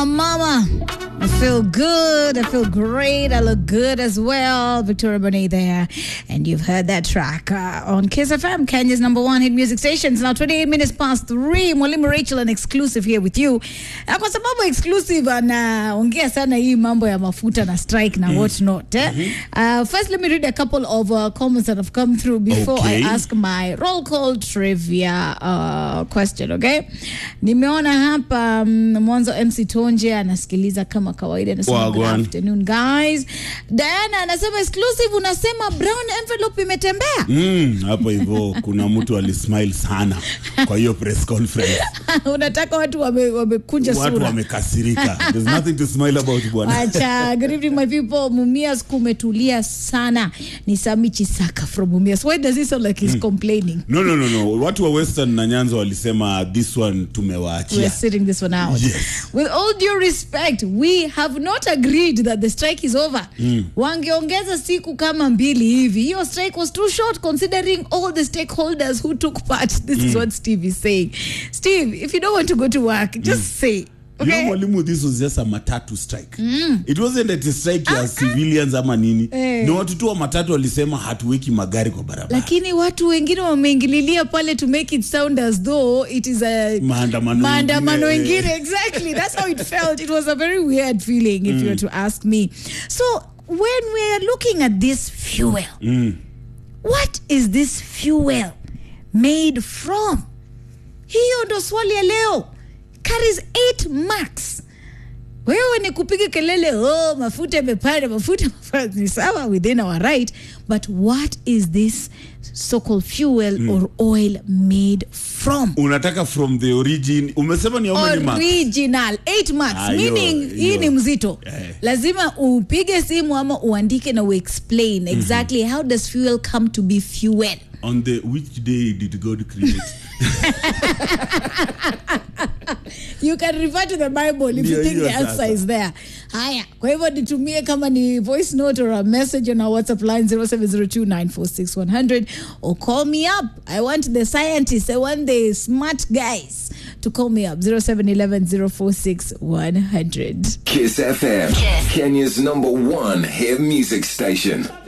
Mama, I feel good. I feel great. I look good as well. Victoria Bonet there. And you've heard that track uh, on Kiss FM, Kenya's number one hit music station. It's now 28 minutes past three. Mwalimu Rachel, an exclusive here with you. Na kwa sababu exclusive anaongea sana hii mambo ya mafuta na strike na what not. Eh? Uh, first, let me read a couple of uh, comments that have come through before Okay. I ask my roll call trivia uh, question, okay? Nimeona hapa mm, mwanzo MC Tonje anasikiliza kama kawaida anasema good Wagwan. afternoon guys. Diana anasema exclusive unasema brown envelope imetembea. Mm, hapo hivyo kuna mtu alismile sana kwa hiyo press conference. Unataka watu wame- wamekunja Watu sura. wamekasirika. There's nothing to smile about bwana. Acha, good evening my people. Mumias kumetulia sana. Ni Sami Chisaka from Mumias. Why does he sound like he's complaining? No, no, no, no. Watu wa Western na Nyanza walisema this one We're tumewaachia. sitting this one out. Yes. With all due respect, we have not agreed that the strike is over. Wangeongeza siku kama mbili hivi. Your strike was too short considering all the stakeholders who took part. This is what Steve is saying. Steve, if you don't want to go to work, just say. You know, Okay? mwalimu, this was just a matatu strike. It wasn't a strike ya civilians ama nini. Eh. Ni watu tu wa matatu walisema hatuweki magari kwa barabara. lakini watu wengine wameingililia pale to make it sound as though it is a Maandamano maandamano ingine, ingine exactly that's how it felt it was a very weird feeling if you were to ask me so when we are looking at this fuel what is this fuel made from hiyo ndo swali ya leo carries 8 marks wewe ni kupiga kelele oh mafuta yamepanda mafuta yamepanda." ni sawa within our right but what is this so-called fuel or oil made from Unataka from the origin. Umesema ni how many marks? original 8 marks Ah, hiyo- meaning hii hiyo. ni mzito Eh. lazima upige simu ama uandike na uexplain exactly how does fuel come to be fuel On the which day did God create? you can refer to the bible if you Ndio think hiyo the answer sasa. is there haya kwa hivyo nitumie kama ni voice note or a message on our whatsapp line 0702946100 or call me up i want the scientists i want the smart guys to call me up 0711046100 Kiss FM, Kenya's number one hit music station.